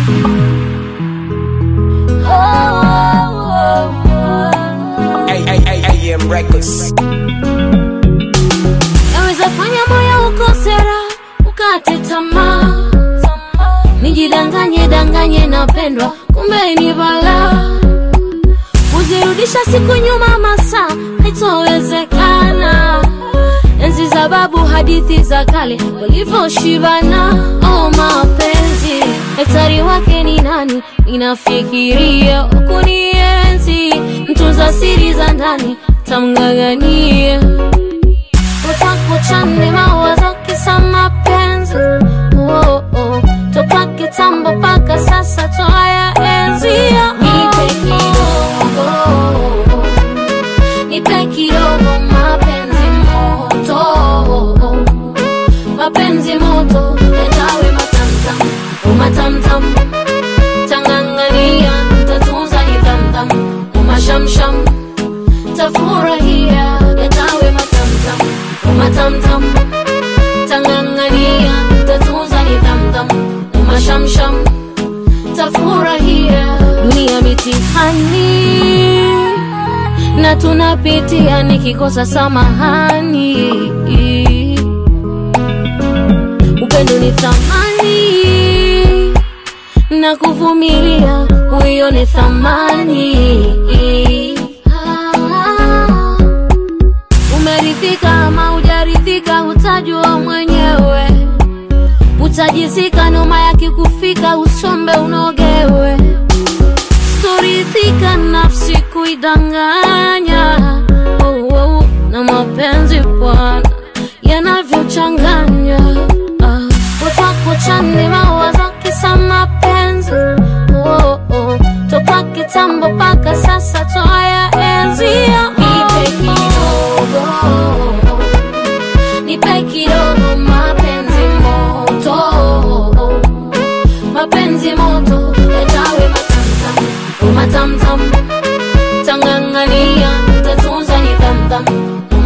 AM Records. Yaweza fanya moyo ukosera ukate tamaa, nijidanganye danganye napendwa, kumbe ni balaa. Kuzirudisha siku nyuma masaa haitowezekana. Enzi za babu, hadithi za kale walivyoshibana. Oh, mapenzi daktari wake ni nani? Ninafikiria kunienzi, mtunza siri za ndani tamng'ang'ania utakuchane mawazo kisa mapenzi oh, oh. toka kitambo mpaka sasa twaya enzia nipe kidogo nipe kidogo mapenzi moto mapenzi moto yatawe matamtam umatamtam tangangania tatunza nidhamdham umashamsham tafurahia yatawe matamtam umatamtam tangangania tatunza nidhamdham umashamsham tafurahia dunia mitihani na tunapitia nikikosa samahani upendo ni thamani na kuvumilia huyo ni thamani umeridhika ama hujaridhika utajua mwenyewe utajizika noma yakikufika usombe unogewe storidhika nafsi kuidanganya oh, oh, na mapenzi bwana yanavyochanganya ah, utakuchane mawazo kisa mapenzi oh, oh, toka kitambo mpaka sasa twaya enzia nipe kidogo nipe kidogo mapenzi moto mapenzi moto yatawe matamtam umatamtam tangangania tatunza nidhamdham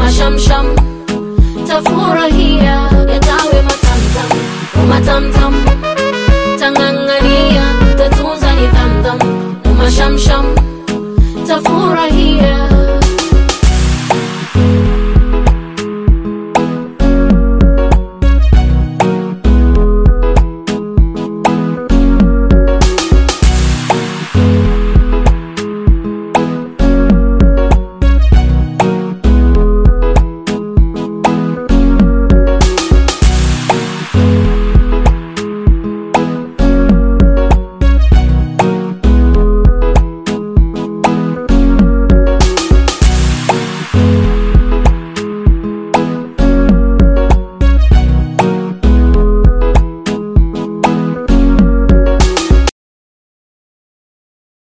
umashamsham tafurahia yatawe matamtam umatamtam